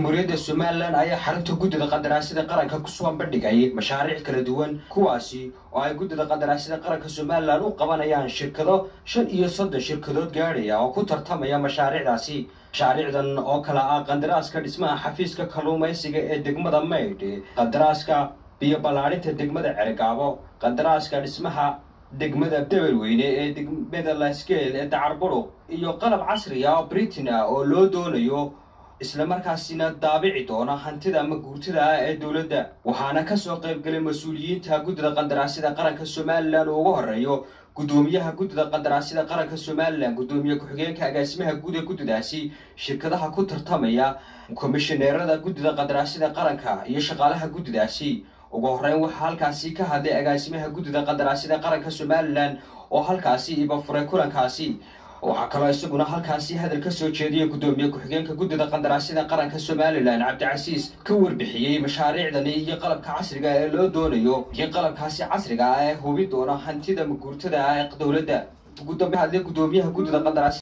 jamhuuriyadda somalilan ayaa xarunta guddida qandaraasyada qaranka kusoo bandhigay mashaariic kala duwan kuwaasi oo ay guddida qandaraasyada qaranka somalilan u qabanayaan shirkado shan iyo soddon shirkadood gaadhaya oo ku tartamaya mashaariicdaasi mashaariicdan oo kale ah qandaraaska dhismaha xafiiska kalluumaysiga ee degmada maydh qandaraaska biyo ballaadhinta degmada cergaabo qandaraaska dhismaha degmada debelweyne ee degmada lasgeel ee dacarburo iyo qalab casri ah oo britain ah oo loo doonayo isla markaasina daabici doona hantida ama guurtada ah ee dowladda waxaana kasoo qaybgalay mas-uuliyiinta guddida qandaraasyada qaranka somalilan oo ugu horeeyo guddoomiyaha guddida qandaraasyada qaranka somalilan guddoomiye ku-xigeenka agaasimaha guud ee guddidaasi shirkadaha ku tartamaya komishineerada guddida qandaraasyada qaranka iyo shaqaalaha guddidaasi ugu horeyn waxaa halkaasi ka hadlay agaasimaha guddida qandaraasyada qaranka somalilan oo halkaasi iba furay kulankaasi waxaa kaloo isaguna halkaasi hadal ka soo jeediyay guddoomiye ku-xigeenka guddida qandaraasyada qaranka somalilan cabdicasiis ka warbixiyey mashaariicdani iyo qalabka casriga ee loo doonayo iyo qalabkaasi casriga ah ee hubin doona hantida maguurtada ah ee dowladda ugu dambe hadlay guddoomiyaha guddida qandaraas